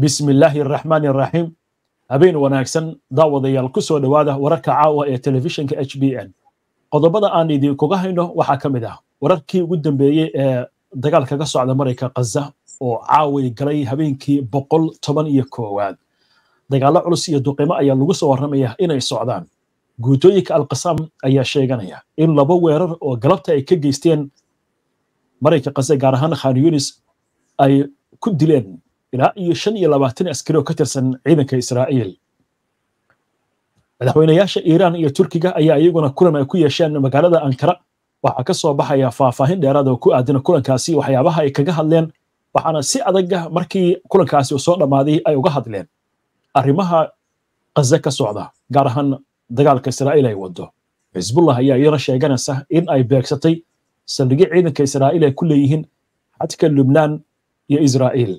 bismi illaahi araxmaani araxiim habeen wanaagsan daawadayaal ku soo dhowaada wararka caawa ee telefishinka h b n qodobada aan idinkuga hayno waxaa ka mid ah wararkii ugu dambeeyey ee dagaalka ka socda marayka khaza oo caaway galay habeenkii boqol toban iyo koowaad dagaallo culus iyo duqimo ayaa lagu soo warramaya inay socdaan guutooyinka alqasaam ayaa sheeganaya in laba weerar oo galabta ay ka geysteen marayka khaza gaar ahaan khan yunis ay ku dileen ilaa iyo shan iyo labaatan askari oo ka tirsan ciidanka israa'iil madaxweynayaasha iiraan iyo turkiga ayaa iyaguna kulan ay ku yeesheen magaalada ankara waxaa ka soo baxaya faahfaahin dheeraad oo ku aadan kulankaasi waxyaabaha ay kaga hadleen waxaana si adaga markii kulankaasi uu soo dhammaaday ay uga hadleen arrimaha khaza ka socda gaar ahaan dagaalka israa'iil ay wado xisbullah ayaa iyana sheeganaysa in ay beegsatay saldhigyo ciidanka israa'iil ay ku leeyihiin xadka lubnaan iyo israa'iil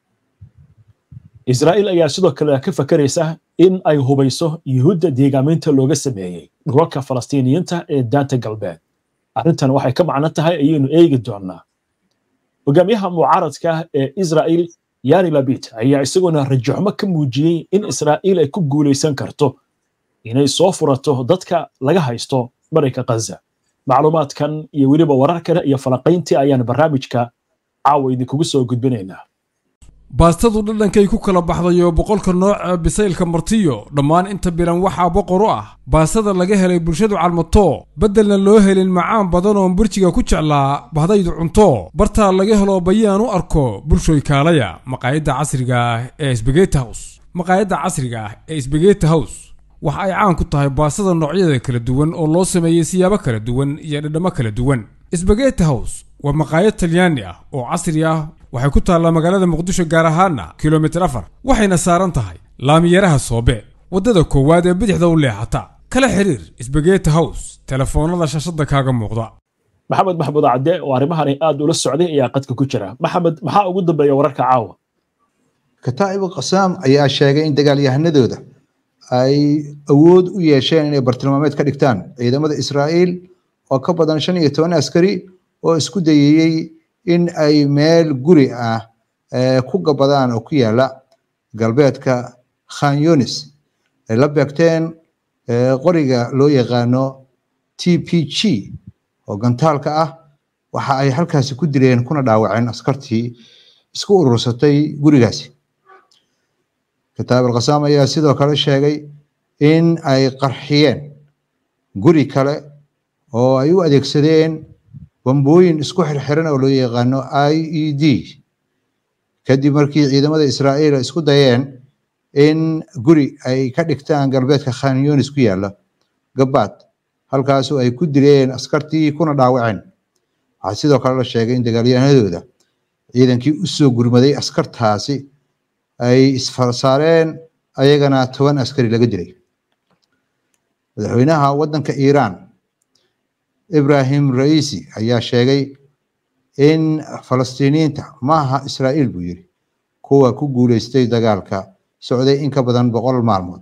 israa'iil ayaa sidoo kale ka fakaraysa in ay hubayso yuhuudda deegaaminta looga sameeyey dhulalka falastiiniyiinta ee daanta galbeed arrintan waxay ka macno tahay ayaynu eegi doonnaa hogaamiyaha mucaaradka ee israa'iil yari labid ayaa isaguna rajaxumo ka muujiyey in israa'iil ay ku guulaysan karto inay soo furato dadka laga haysto marayka khaza macluumaadkan iyo weliba warar kale iyo falaqayntii ayaan barnaamijka caawa idinkugu soo gudbinaynaa baastadu dhadhankay ku kala baxday oo boqolka nooca bisaylka martiyo dhammaan inta bilan waxaa boqor u ah baastada laga helay bulshadu calmato beddelna loo helin macaan badan oon burjiga ku jeclaa bahdaydu cunto bartaa laga helo bayaan u arko bulshoy kaalaya maqaayadda casriga ah ee sbegeti hows maqaayadda casriga ah ee sbegeti hows waxa ay caan ku tahay baastada noocyada kala duwan oo loo sameeyey siyaabo kala duwan iyo dhadhammo kala duwan sbegeti hows waa maqaayad talyaani ah oo casri ah waxay ku taallaa magaalada muqdisho gaar ahaana kilomitir afar waxayna saaran tahay laamiyaraha soobe waddada koowaad ee bidixda u leexata kala xiriir sbegeti hows telefoonnada shashadda kaaga muuqda maxamed maxmuud cadde oo arrimahani aad ula socday ayaa qadka ku jira maxamed maxaa ugu dambeeya wararka caawa kataa'ibu qasaam ayaa sheegay in dagaalyahanadooda ay awood u yeesheen inay bartilmaameed ka dhigtaan ciidamada israa'iil oo ka badan shan iyo toban askari oo isku dayayey in ay meel guri ah ku gabadaan oo ku yaala galbeedka khan yunis ay la beegteen qoriga loo yaqaano t p g oo gantaalka ah waxa ay halkaasi ku dileen kuna dhaawaceen askartii isku urursatay gurigaasi kitaab alqasaam ayaa sidoo kale sheegay in ay qarxiyeen guri kale oo ay u adeegsadeen bambooyin isku xirxiran oo loo yaqaano i e d kadib markii ciidamada israa'iil isku dayeen in guri ay ka dhigtaan galbeedka khan yunis ku yaala gabaad halkaasu ay ku dileen askartii kuna dhaawaceen waxaa sidoo kale la sheegay in dagaalyahanadooda ciidankii u soo gurmaday askartaasi ay isfarsaareen ayagana toban askari laga dilay madaxweynaha waddanka iiraan ibrahim raisi ayaa sheegay in falastiiniyiinta maaha israa'iil buu yiri kuwa ku guuleystay dagaalka socday in ka badan boqol maalmood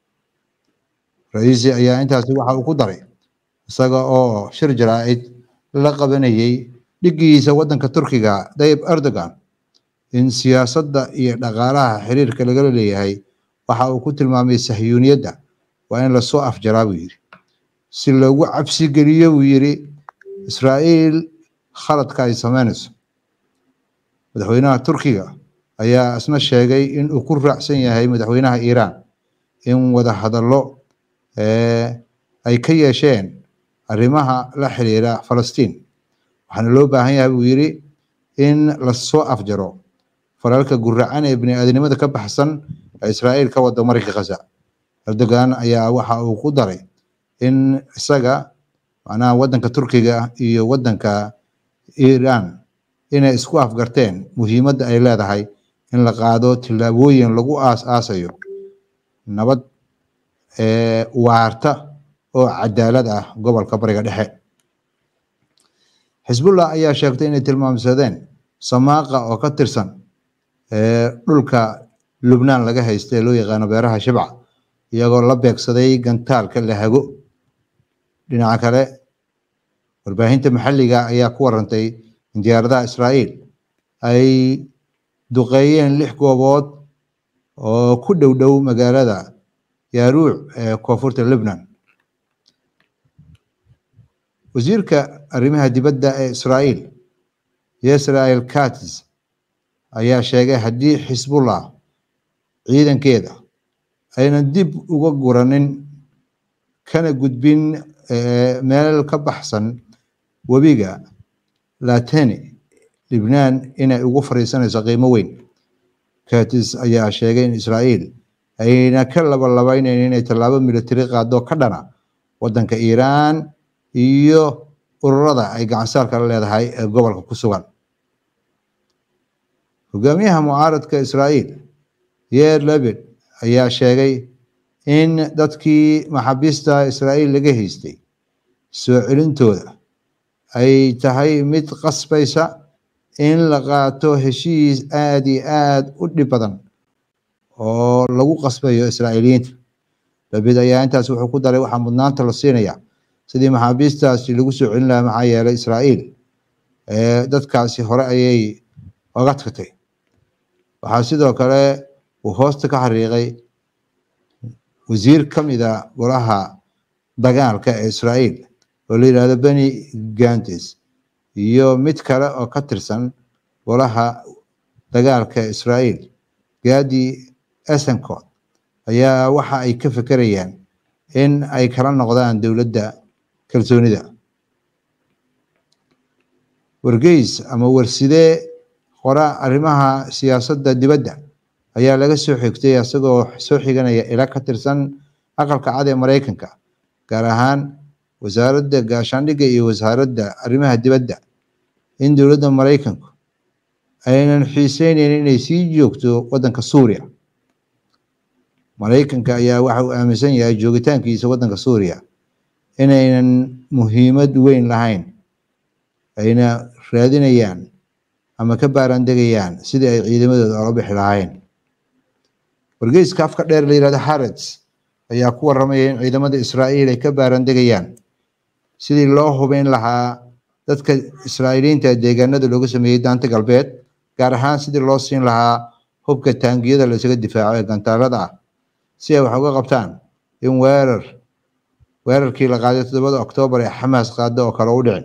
raisi ayaa intaasi waxa uu ku daray isaga oo shir jaraa'id la qabanayay dhiggiisa waddanka turkiga dayib erdogan in siyaasadda iyo dhaqaalaha xiriirka lagala leeyahay waxa uu ku tilmaamay sahyuuniyadda waa in lasoo afjaraa buu yiri si loogu cabsi geliyo buu yiri israa'iil khaladka ay sameynayso madaxweynaha turkiga ayaa isna sheegay in uu ku raacsan yahay madaxweynaha iiraan in wada hadallo ay ka yeesheen arrimaha la xiriira falastiin waxaana loo baahan yahay buu yiri in lasoo afjaro falalka guracan ee bini'aadanimada ka baxsan ee israa'iil ka wada marayka khaza erdogan ayaa waxa uu ku daray in isaga macnaha waddanka turkiga iyo waddanka iiraan inay isku afgarteen muhiimadda ay leedahay in la qaado tillaabooyin lagu aas aasayo nabad waarta oo cadaalad ah gobolka bariga dhexe xisbullah ayaa sheegtay inay tilmaamsadeen samaaqa oo ka tirsan dhulka lubnaan laga haysta ee loo yaqaano beeraha shibca iyagoo la beegsaday gantaalka lahago dhinaca kale warbaahinta maxalliga ayaa ku warantay in diyaaradaha israa'iil ay duqeeyeen lix goobood oo ku dhow dhow magaalada yaaruuc ee koonfurta lebnan wasiirka arrimaha dibadda ee israa'iil yesrael katis ayaa sheegay haddii xisbullah ciidankeeda aynan dib uga guranin kana gudbin meel ka baxsan webiga lateni libnaan inay ugu fariisanayso qiimo weyn katis ayaa sheegay in israa'iil ayna ka labalabaynayn inay tallaabo militari qaado ka dhana waddanka iiraan iyo ururada ay gacansaarka la leedahay ee gobolka ku sugan hogaamiyaha mucaaradka israa'iil yer lebed ayaa sheegay in dadkii maxaabiista israa'iil laga haystay soo celintooda ay tahay mid qasbaysa in la qaato heshiis aad iyo aad u dhib badan oo lagu qasbayo israa'iiliyiinta lebed ayaa intaas wuxuu ku daray waxaa mudnaanta la siinaya sidii maxaabiistaasi lagu soo celin lahaa maxaa yeelay israa'iil dadkaasi hore ayay oga tagtay waxaa sidoo kale uu hoosta ka xariiqay wasiir ka mida golaha dagaalka ee israa'iil oo la yidhahdo beni gantes iyo mid kale oo ka tirsan golaha dagaalka ee israa'iil gadi esencod ayaa waxa ay ka fekerayaan in ay kala noqdaan dowladda kalsoonida wargeys ama warsidee qora arrimaha siyaasadda dibadda ayaa laga soo xigtay isagoo soo xiganaya ila ka tirsan aqalka cad ee maraykanka gaar ahaan wasaaradda gaashaandhigga iyo wasaaradda arrimaha dibadda in dowladda maraykanku aynan xiiseyneyn inay sii joogto waddanka suuriya maraykanka ayaa waxa uu aaminsan yahay joogitaankiisa waddanka suuriya inaynan muhiimad weyn lahayn ayna raadinayaan ama ka baaraandegayaan sidii ay ciidamadooda ola bixi lahaayeen wargeyska afka dheer la yihahdo harrods ayaa ku warramaya in ciidamada israa'iil ay ka baaraandegayaan sidii loo hubeyn lahaa dadka israa'iiliyiinta deegaanada looga sameeyey daanta galbeed gaar ahaan sidii loo siin lahaa hubka taangiyada la isaga difaaco ee gantaalada ah si ay wax uga qabtaan in weerar weerarkii la qaaday toddobada oktoobar ee xamaas qaada oo kale u dhicin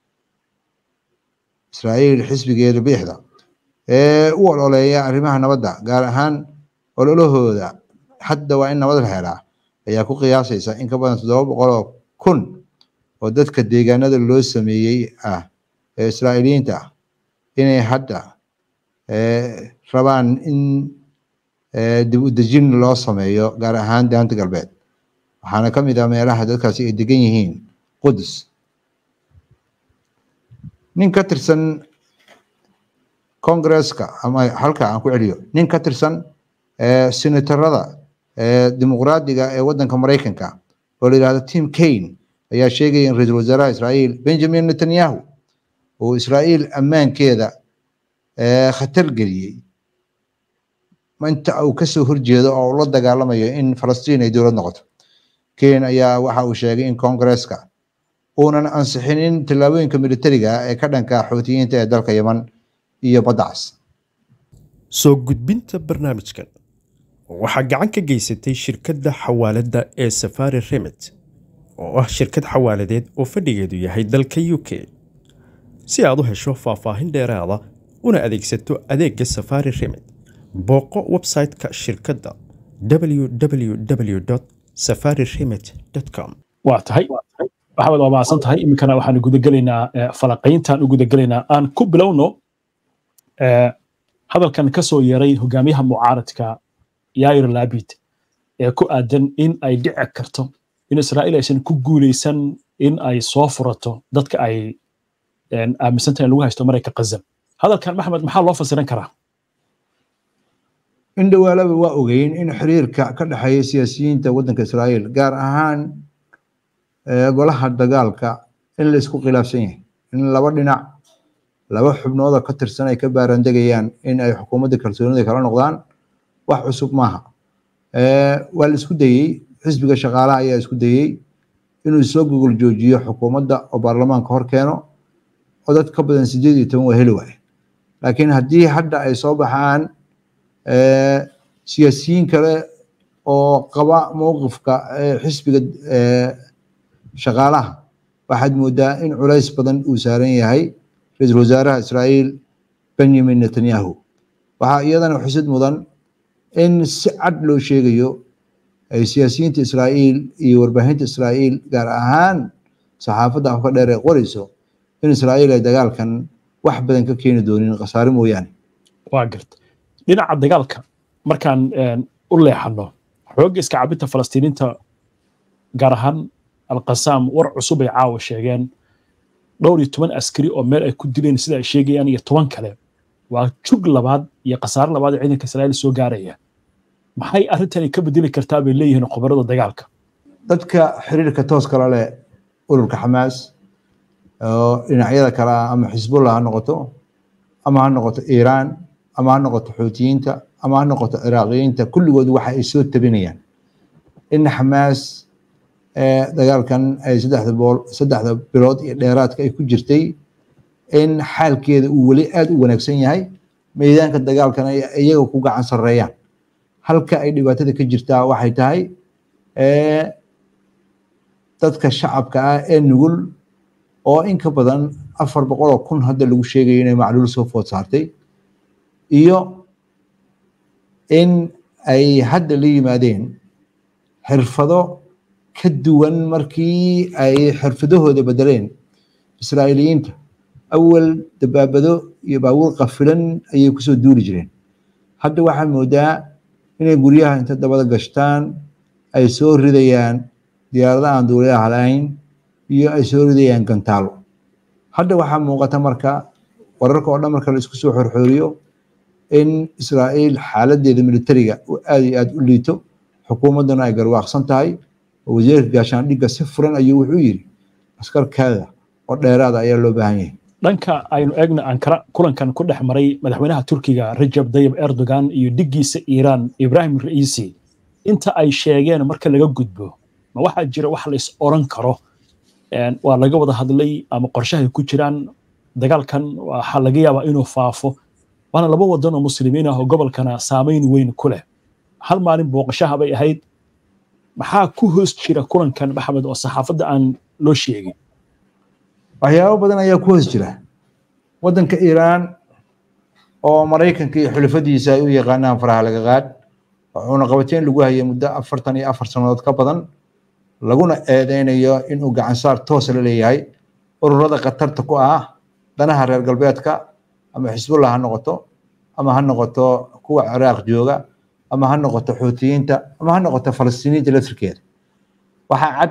israa'iil xisbigeeda bidixda ee u ololeeya arrimaha nabadda gaar ahaan ololahooda hadda waa in nabad la helaa ayaa ku qiyaasaysa in ka badan toddoba boqol oo kun oo dadka deegaanada loo sameeyey ah ee israa'iiliyiinta ah inay hadda rabaan in dib u dejin loo sameeyo gaar ahaan daanta galbeed waxaana ka mid ah meelaha dadkaasi ay degan yihiin qudus nin ka tirsan congresska ama halka aan ku celiyo nin ka tirsan senatarada dimuqraadiga ee waddanka maraykanka oo la yidhahdo tim kane ayaa sheegaya in ra-iisul wasaaraha israa'iil benjamin netanyahu uu israa'iil ammaankeeda khatar geliyey inta uu kasoo horjeedo oo ula dagaalamayo in falastiin ay dowlad noqoto kane ayaa waxa uu sheegay in congresska uunan ansixinin tallaabooyinka militariga ee ka dhanka xoutiyiinta ee dalka yeman iyo badacas soo gudbinta barnaamijkan waxaa gacan ka geysatay shirkadda xawaaladda ee safari remit oo ah shirkad xawaaladeed oo fadhigeedu yahay dalka u k si aad u hesho faahfaahin dheeraada una adeegsato adeegga safari remit booqo website-ka shirkadda www safari remit com waa tahay waxaad waa mahadsan tahay iminkana waxaan gudagelaynaa falaqayntaan u gudagelaynaa aan ku bilowno hadalkan ka soo yeeray hogaamiyaha mucaaradka yair labid ee ku aadan in ay dhici karto in israa'iil aysan ku guuleysan in ay soo furato dadka ay aaminsan tahay in lagu haysto marayka qazam hadalkan maxmed maxaa loo fasiran karaa in dhowaalaba waa ogeyn in xiriirka ka dhexeeya siyaasiyiinta waddanka israa'iil gaar ahaan golaha dagaalka in la isku khilaafsan yahay in laba dhinac laba xubnood oo ka tirsan ay ka baarandegayaan in ay xukuumadda kalsoonida kala noqdaan wax cusub maaha waa la isku dayey xisbiga shaqaalaha ayaa isku dayey inuu soo gogol joojiyo xukuumadda oo baarlamaanka hor keeno oo dad ka badan sideed iyo toban waa heli waaye laakiin haddii hadda ay soo baxaan siyaasiyiin kale oo qaba mowqifka xisbiga shaqaalaha waxaad moodaa in culays badan uu saaran yahay ra-iisul wasaaraha israa'iil benjamin netanyahu waxaa iyadana xusid mudan in si cad loo sheegayo ay siyaasiyiinta israa'iil iyo warbaahinta israa'iil gaar ahaan saxaafadda afka dheer ee qorayso in israa'iil ay dagaalkan wax badan ka keeni doonin khasaare mooyaane waa garta dhinaca dagaalka markaan u leexano xoogga iska cabinta falastiiniinta gaar ahaan alqasaam war cusub ay caawa sheegeen dhowr iyo toban askari oo meel ay ku dileen sida ay sheegayaan iyo toban kale waa jug labaad iyo khasaare labaad ee ciidanka israa'iil soo gaaraya maxay arrintani ka bedeli kartaa bay leeyihiin khubarada dagaalka dadka xiriirka tooska la leh ururka xamaas oo dhinacyada kale ah ama xisbullah ha noqoto ama ha noqoto iiraan ama ha noqoto xuutiyiinta ama ha noqoto ciraaqiyiinta kulligood waxa ay soo tabinayaan in xamaas dagaalkan ay saddexda bool saddexda bilood iyo dheeraadka ay ku jirtay in xaalkeeda uu weli aada u wanaagsan yahay meydaanka dagaalkan ay iyaga ku gacan sarreeyaan halka ay dhibaatada ka jirtaa waxay tahay dadka shacabka ah ee nugul oo in ka badan afar boqol oo kun hadda lagu sheegayo inay macluul soo food saartay iyo in ay hadda la yimaadeen xirfado ka duwan markii ay xirfadahooda bedeleen israa'iiliyiinta awal dabaabado iyo baabuur qafilan ayay kusoo duuli jireen hadda waxaa moodaa inay guryaha inta dabada gashtaan ay soo ridayaan diyaarada aan duuliyaha lahayn iyo ay soo ridayaan gantaalo hadda waxaa muuqata marka wararka oo dhan marka la isku soo xorxooriyo in israa'iil xaaladeeda militariga uu aada iyo aada u liito xukuumadduna ay garwaaqsan tahay oo wasiirka gaashaandhigga si furan ayuu wuxuu yidhi askarkaada oo dheeraada ayaa loo baahan yahay dhanka aynu eegna ankara kulankan ku dhex maray madaxweynaha turkiga rajab dayib erdogan iyo dhiggiisa iiraan ibrahim ra'iisi inta ay sheegeen marka laga gudbo ma waxaa jira wax la is oran karo waa laga wada hadlay ama qorshahay ku jiraan dagaalkan waxaa laga yaabaa inuu faafo waana laba wadan oo muslimiin ah oo gobolkana saamayn weyn ku leh hal maalin booqashaha bay ahayd maxaa ku hoos jira kulankan maxamed oo saxaafadda aan loo sheegin waxyaabo badan ayaa ku hoos jira waddanka iiraan oo maraykanka iyo xulafadiisa ay u yaqaanaan faraha laga qaad wuxuuna qabateen lagu hayay muddo afartan iyo afar sannadood ka badan laguna eedeynayo inuu gacansaar toos la leeyahay ururada khatarta ku ah danaha reer galbeedka ama xisbullah ha noqoto ama ha noqoto kuwa ciraaq jooga ama ha noqoto xuutiyiinta ama ha noqoto falastiiniinta laftirkeeda waxaa cad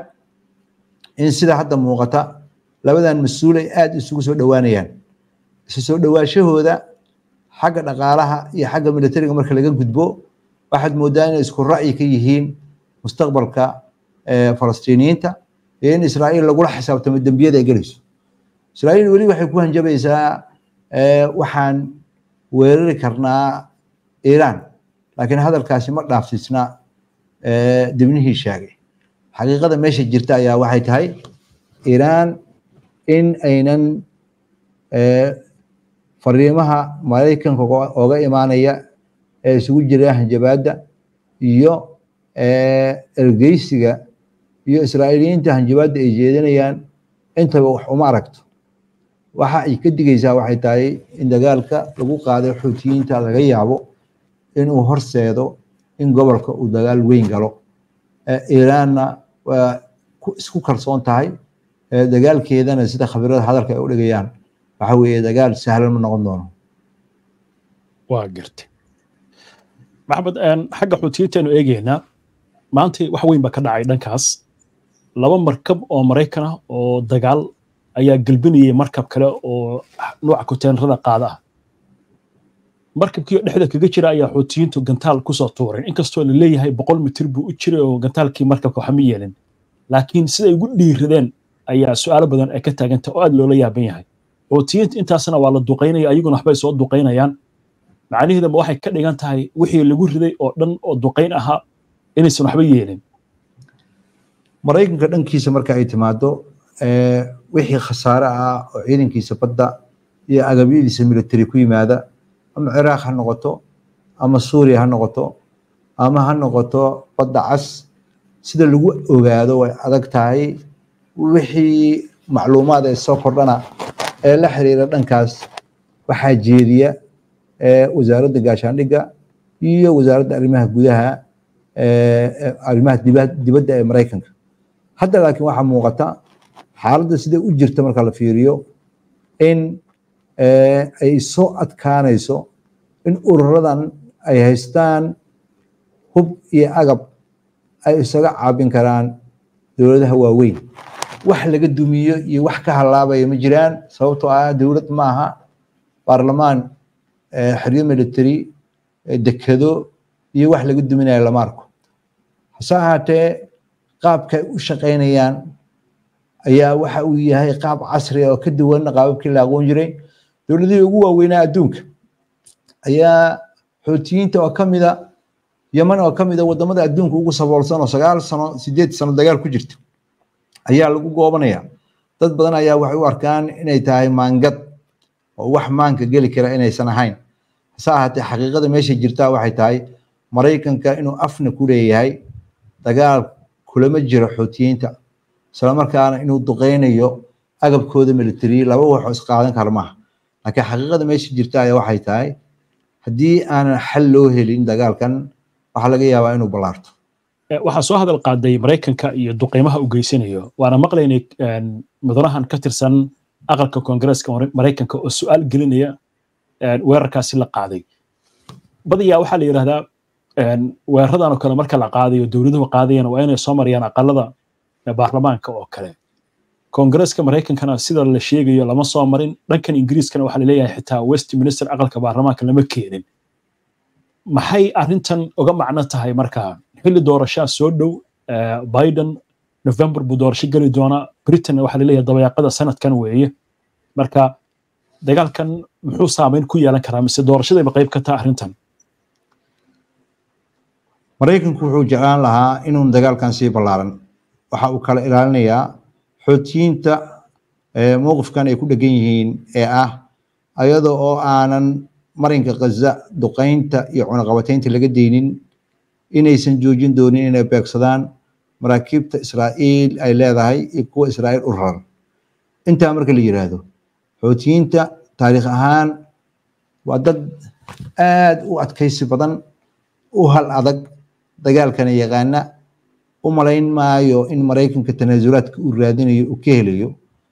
in sida hadda muuqata labadan mas-uul ay aada isugu soo dhowaanayaan isu soo dhowaashahooda xagga dhaqaalaha iyo xagga militariga marka laga gudbo waxaad moodaa inay isku ra'yi ka yihiin mustaqbalka falastiiniyiinta iyo in israa'iil lagula xisaabtamo dembiyada ay gelayso israa'iil weli waxay ku hanjabaysaa waxaan weerari karnaa iiraan laakiin hadalkaasi ma dhaafsiisna dibnihii sheegay xaqiiqada meesha jirta ayaa waxay tahay iiraan in aynan fariimaha maraykanka ooga imaanaya ee isugu jira hanjabaadda iyo ergeysiga iyo israa'iiliyiinta hanjabaadda ay jeedinayaan intaba wax uma aragto waxa ay ka digaysaa waxay tahay in dagaalka lagu qaaday xuutiyiinta laga yaabo inuu horseedo in gobolka uu dagaal weyn galo iiraanna waa isku kalsoon tahay dagaalkeedana sida khabirada hadalka ay u dhigayaan waxa weeye dagaal sahlan ma noqon doono waa gartay maxamed xagga xuutiyiintaanu eegaynaa maanta wax weyn baa ka dhacay dhankaas laba markab oo maraykan ah oo dagaal ayaa gelbinayay markab kale oo nooca konteenrada qaada ah markabkii dhexda kaga jira ayaa xuutiyiintu gantaal kusoo tuureen inkastoo la leeyahay boqol mitir buu u jiray oo gantaalkii markabka waxma yeelin laakiin siday ugu dhiiradeen ayaa su-aalo badan ay ka taaganta oo aad loola yaaban yahay xuutiyiinta intaasna waa la duqaynaya ayaguna waxbay soo duqaynayaan macnaheedama waxay ka dhigan tahay wixii lagu riday oo dhan oo duqayn ahaa inaysan waxba yeelin maraykanka dhankiisa marka ay timaado wixii khasaare ah oo ciidankiisa badda iyo agabyadiisa military ku yimaada ama ciraaq ha noqoto ama suuriya ha noqoto ama ha noqoto badda cas sida lagu ogaado way adag tahay wixii macluumaad ee soo kordhana ee la xiriira dhankaas waxaa jeediya wasaaradda gaashaandhigga iyo wasaaradda arrimaha gudaha arrimaha dibadda ee maraykanka hadda laakiin waxaa muuqata xaaladda sida u jirta marka la fiiriyo in ay soo adkaanayso in ururadan ay haystaan hub iyo agab ay isaga caabin karaan dowladaha waaweyn wax laga dumiyo iyo wax ka halaabaya ma jiraan sababtoo ah dowlad maaha baarlamaan xeryo military dekado iyo wax laga duminayo lama arko hase ahaatee qaabka ay u shaqaynayaan ayaa waxa uu yahay qaab casri oo ka duwan qaababkii la aqoon jiray dowladihii ugu waaweynaa adduunka ayaa xootiyiinta oo ka mida yeman oo ka mida wadamada adduunka ugu saboolsan oo sagaal sano sideed sano dagaal ku jirta ayaa lagu goobanaya dad badan ayaa waxay u arkaan inay tahay maangad oo wax maanka geli kara inaysan ahayn hase ahaatee xaqiiqada meesha jirtaa waxay tahay maraykanka inuu afna ku leeyahay dagaal kulama jiro xootiyiinta islamarkaana inuu duqeynayo agabkooda military laba wax oo isqaadan kara maaha laakiin xaqiiqada meesha jirta ayaa waxay tahay haddii aanan xal loo helin dagaalkan waxaa laga yaabaa inuu ballaarto waxaa soo hadal qaaday maraykanka iyo duqeymaha u geysanayo waana maqlaynay mudanahan ka tirsan aqalka koongareeska maraykanka oo su-aal gelinaya weerarkaasi la qaaday badiyaa waxaa la yidhahdaa weeraradan oo kale marka la qaadayo dowladuhu qaadayana waa inay soo marayaan aqalada baarlamaanka oo kale koongareeska maraykankana sida la sheegayo lama soo marin dhankan ingiriiskana waxaa laleeyahay xitaa westminster aqalka baarlamaanka lama keenin maxay arrintan uga macno tahay markaa xilli doorashaa soo dhow biden november buu doorasho geli doonaa britain waxaa laleeyahay dabayaaqada sanadkan weeye marka dagaalkan muxuu saameyn ku yeelan karaa mise doorashadayba qayb ka taha arrintan maraykanku wuxuu jeclaan lahaa inuun dagaalkan sii ballaaran waxa uu kala ilaalinayaa xootiyiinta mowqifkan ay ku dhegan yihiin ee ah ayada oo aanan marinka khaza duqaynta iyo cunaqabataynta laga deynin inaysan joojin doonin inay beegsadaan maraakiibta israa'iil ay leedahay iyo kuwa israa'iil u raran intaa marka la yiraahdo xootiyiinta taariikh ahaan waa dad aad u adkaysi badan u hal adag dagaalkana yaqaana u malayn maayo in maraykanka tanaasulaadka uu raadinayo uu ka helayo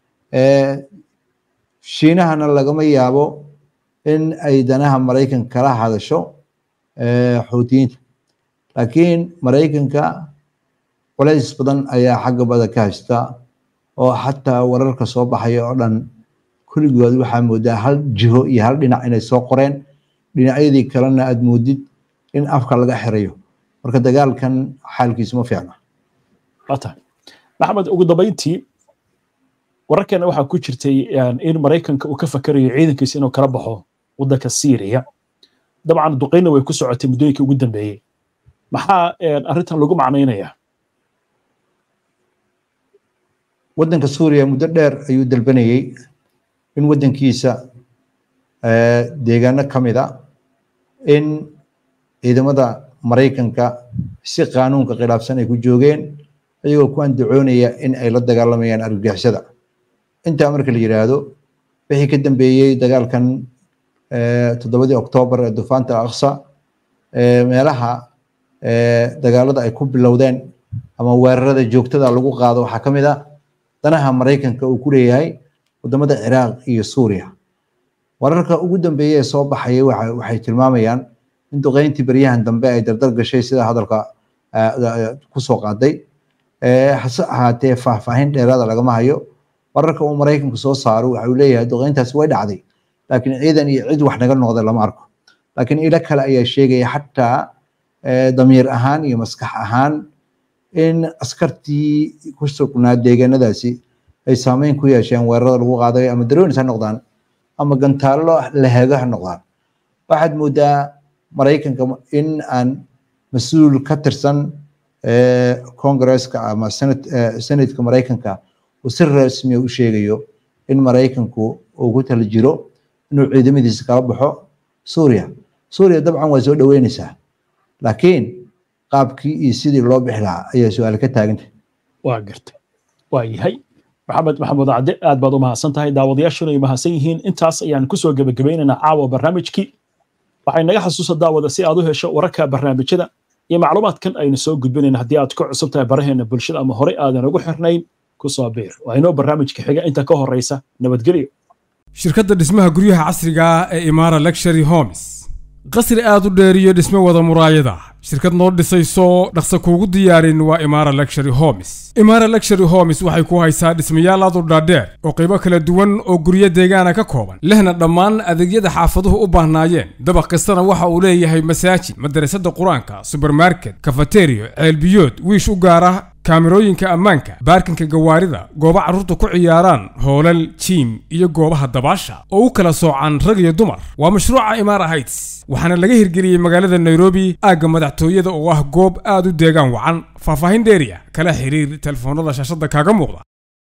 shiinahana lagama yaabo in ay danaha maraykanka kala hadasho xootiyiinta laakiin maraykanka culays badan ayaa xagga bada ka haysta oo xataa wararka soo baxaya oo dhan kulligood waxaa moodaa hal jiho iyo hal dhinac inay soo qoreen dhinacyadii kalena aad moodid in afka laga xirayo marka dagaalkan xaalkiisu ma fiicna tahay maxamed ugu dambayntii wararkeena waxaa ku jirtay in maraykanka uu ka fakarayo ciidankiisa inuu kala baxo waddanka syria dabcan duqeyna way ku socotay muddooyinkii ugu dambeeyey maxaa arrintan lagu macnaynayaa waddanka suuriya muddo dheer ayuu dalbanayey in waddankiisa deegaano ka mid a in ciidamada maraykanka si qaanuunka khilaafsan ay ku joogeen ayagoo ku andacoonaya in ay la dagaalamayaan argagixisada intaa marka la yiraahdo wixii ka dambeeyey dagaalkan toddobadii oktoobar ee dufaanta aqsa meelaha dagaalada ay ku bilowdeen ama weerarada joogtada lagu qaado waxaa ka mid a danaha maraykanka uu ku leeyahay wadamada ciraaq iyo suuriya wararka ugu dambeeya ee soo baxaya waxay tilmaamayaan in duqeyntii beryahan dambe ay dardar gashay sida hadalka kusoo qaaday hase ahaatee faahfaahin dheeraada lagama hayo wararka uu maraykanku soo saaro waxa uu leeyahay duqeyntaasi way dhacday laakiin ciidan iyo cid wax naga noqda lama arko laakiin ilo kale ayaa sheegaya xataa damiir ahaan iyo maskax ahaan in askartii ku sugnaa deegaanadaasi ay saameyn ku yeesheen weerarada lagu qaaday ama daroonis ha noqdaan ama gantaallo lahago ha noqdaan waxaad moodaa maraykanka in aan mas-uul ka tirsan congresska ama senatka maraykanka uu si rasmiya u sheegayo in maraykanku uu ku tala jiro inuu ciidamadiisa kala baxo suuriya suuriya dabcan waa soo dhaweynaysaa laakiin qaabkii iyo sidii loo bixi lahaa ayaa su-aal ka taaganta waa gartay waa yahay maxamed maxamuud cadde aad baad u mahadsan tahay daawadayaashuna ay mahadsan yihiin intaas ayaan kusoo gebagabaynaynaa caawa barnaamijkii waxay naga xasuusa daawada si aad u hesho wararka barnaamijyada iyo macluumaadkan aynu soo gudbinayna haddii aad ku cusub tahay baraheena bulshada ama horey aadan ugu xirnayn kusoo biir waa inoo barnaamijka xiga inta ka horeysa nabadgelyo shirkadda dhismaha guryaha casriga ah ee imaara lectury homes qasri aad u dheer iyo dhisme wada muraayada shirkad noo dhisayso dhaqsa kuugu diyaarin waa imaara lectury homes imaara lectury homes waxay ku haysaa dhismayaal aad u dhaadheer oo qaybo kala duwan oo guryo deegaana ka kooban lehna dhammaan adeegyada xaafaduhu u baahnaayeen dabaq kastana waxa uu leeyahay masaajid madarasada qur-aanka subermarket kafateriyo ceelbiyood wiish u gaara kaamirooyinka ammaanka baarkinka gawaarida goobo carruurta ku ciyaaraan hoolal jiim iyo goobaha dabaasha oo u kala soocan rag iyo dumar waa mashruuca imaara heights waxaana laga hirgeliyey magaalada nairobi aagga madaxtooyada oo ah goob aad u deegaan wacan faahfaahin dheeriya kala xiriir telefoonada shaashadda kaaga muuqda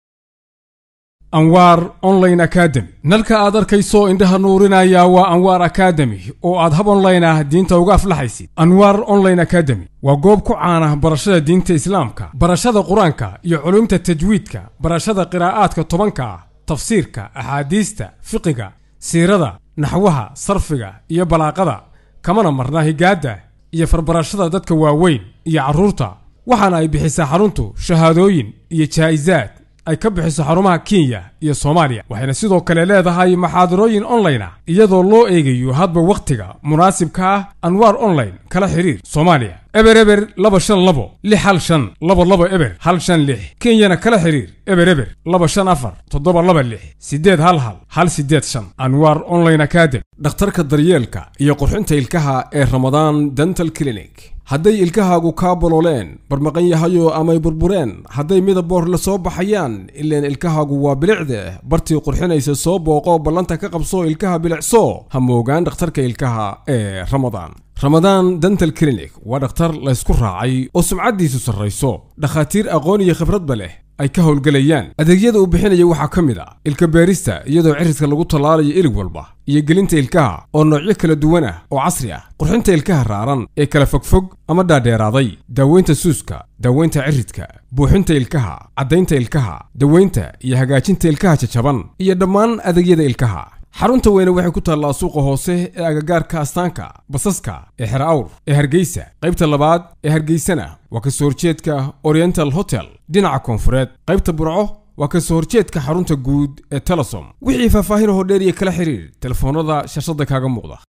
anwaar online academy nalka aad arkayso indhaha nuurinaya waa anwaar academy oo aad hab online ah diinta uga aflaxaysid anwaar online academy waa goob ku caana barashada diinta islaamka barashada qur-aanka iyo culumta tajwiidka barashada qiraa'aadka tobanka ah tafsiirka axaadiista fiqiga siirada naxwaha sarfiga iyo balaaqada kamana marna higaadda iyo farbarashada dadka waaweyn iyo carruurta waxaana ay bixisaa xaruntu shahaadooyin iyo jaa'isaad ay ka bixiso xarumaha kenya iyo soomaaliya waxayna sidoo kale leedahay maxaadarooyin online ah iyadoo loo eegayo hadba wakhtiga munaasibka ah anwaar online kala xiriir soomaaliya eber eber laba shan labo lix hal shan laba laba eber hal shan lix kenyana kala xiriir eber eber laba shan afar toddoba laba lix siddeed hal hal hal siddeed shan anwaar online academy dhakhtarka daryeelka iyo qurxinta ilkaha ee ramadaan dental clinic hadday ilkahaagu kaa bolooleen barmaqan yahayo amay burbureen hadday midaboor la soo baxayaan ileen ilkahaagu waa bilicde bartii qurxinaysa soo booqo ballanta ka qabso ilkaha bilicso ha moogaan dhakhtarka ilkaha ee ramadaan ramadaan dental clinic waa dhakhtar laysku raacay oo sumcaddiisu sarrayso dhakhaatiir aqoon iyo khibradba leh ay ka howlgelayaan adeegyada uu bixinaya waxaa ka mid a ilka beerista iyadoo cirridka lagu tallaalayo ilig walba iyo gelinta ilkaha oo noocyo kala duwan ah oo casri ah qurxinta ilkaha raaran ee kala fogfog ama dhaadheeraaday daaweynta suuska daaweynta ciridka buuxinta ilkaha caddaynta ilkaha daweynta iyo hagaajinta ilkaha jajaban iyo dhammaan adeegyada ilkaha xarunta weyne waxay ku taallaa suuqa hoose ee agagaarka astaanka basaska ee xer awr ee hargeysa qaybta labaad ee hargeysana waa ka soo horjeedka oriental hotel dhinaca koonfureed qaybta burco waa ka soo horjeedka xarunta guud ee telesom wixii faahfaahin hoo dheer iyo kala xiriir telefoonada shashada kaaga muuqda